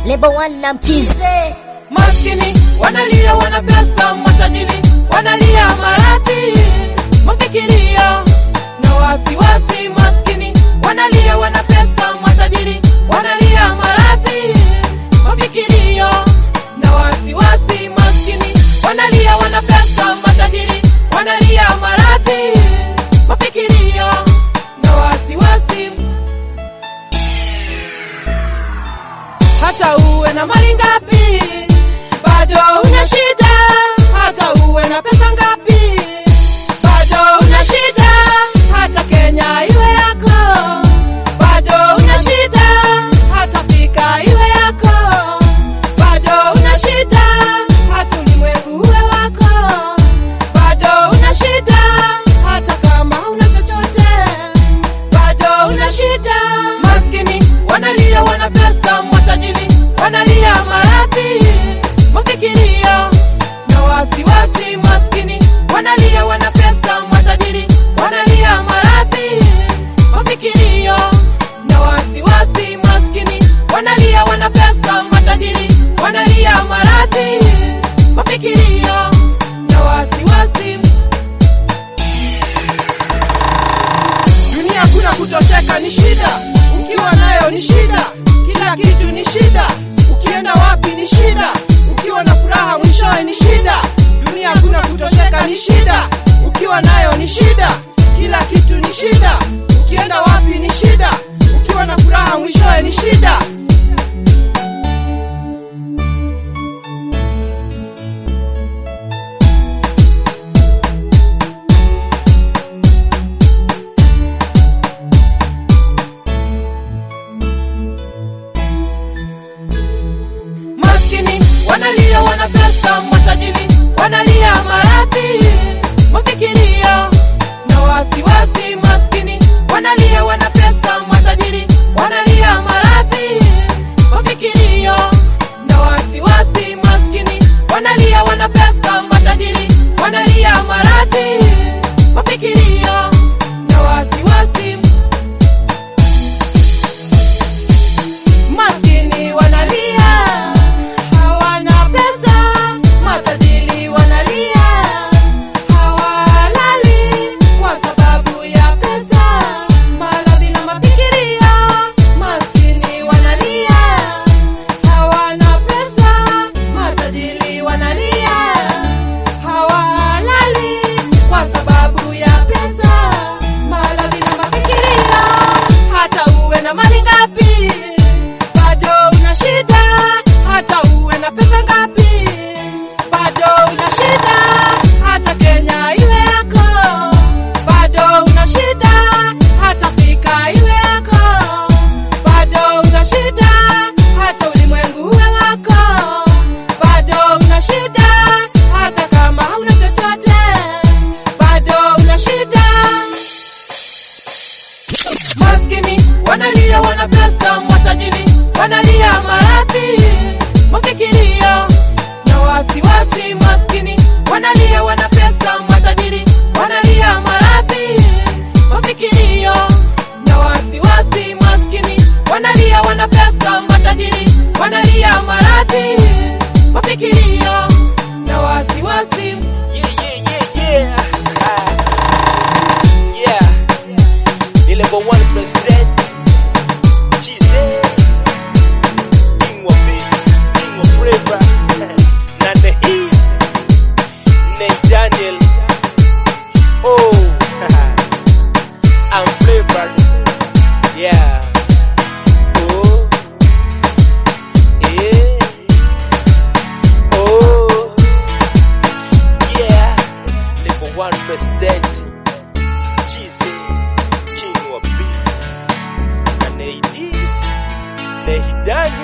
Lebo One na mchize Maskini wanalia wana pesa, matajiri wanalia maradhi, mafikirio na wasiwasi. Maskini wanalia wana pesa, matajiri wanalia maradhi, mafikirio na wasiwasi. Maskini wanalia wana pesa, matajiri wanalia maradhi, mafikirio na wasiwasi. hata uwe na mali ngapi, bado una shida. Hata uwe na pesa ngapi, bado una shida. Hata Kenya iwe yako, bado una shida. Hata Afrika iwe yako, bado una shida. Hata ulimwengu uwe wako, bado una shida. Hata kama una chochote bado una shida. Maskini wanalia wana pesa, matajiri wanalia maradhi, mafikirio na wasiwasi. Maskini wanalia wana pesa, matajiri wanalia maradhi, mafikirio na wasiwasi. Maskini wanalia wana pesa, matajiri wanalia maradhi, mafikirio na wasiwasi. Dunia kuna kutosheka ni shida, ukiwa nayo ni shida, kila kitu ni shida, ukienda wapi ni shida, ukiwa na furaha mwishowe ni shida. Dunia kuna kutosheka ni shida, ukiwa nayo ni shida, kila kitu ni shida, ukienda wapi ni shida, ukiwa na furaha mwishowe ni shida. Maskini wanalia wana pesa, matajiri wanalia maradhi, mafikirio na wasiwasi. Maskini wanalia wana pesa, matajiri wanalia maradhi, mafikirio na wasiwasi. Maskini wanalia wana pesa, matajiri wanalia maradhi, mafikirio na wasiwasi. Maskini wanalia hawana pesa, matajiri wanalia hawalali kwa sababu ya pesa, maradhi na mafikirio. Maskini wanalia hawana pesa, matajiri wanalia hawalali kwa sababu ya pesa, maradhi na mafikirio. Hata uwe na mali ngapi bado una shida, hata uwe na pesa ngapi, bado una shida. Hata Kenya iwe yako, bado una shida. Hata Afrika iwe yako, bado una shida. Hata ulimwengu uwe wako, bado una shida. Hata kama hauna chochote, bado una shida. Maskini wanalia wana pesa, matajiri wanalia maradhi, mafikirio na wasiwasi. Maskini wanalia wana pesa, matajiri wanalia maradhi, mafikirio na wasiwasi. Maskini wanalia wana pesa, matajiri wanalia maradhi, mafikirio na wasiwasi. Yeah, yeah, yeah, yeah. Ah. Yeah. The level one president. Jesus. King of me. King of forever. Nane hii. Nate Daniel. Oh. I'm flavored. Yeah. Oh. Yeah. Oh. Yeah, level one president, Jesus, King of Beats, and AD, Nehidani,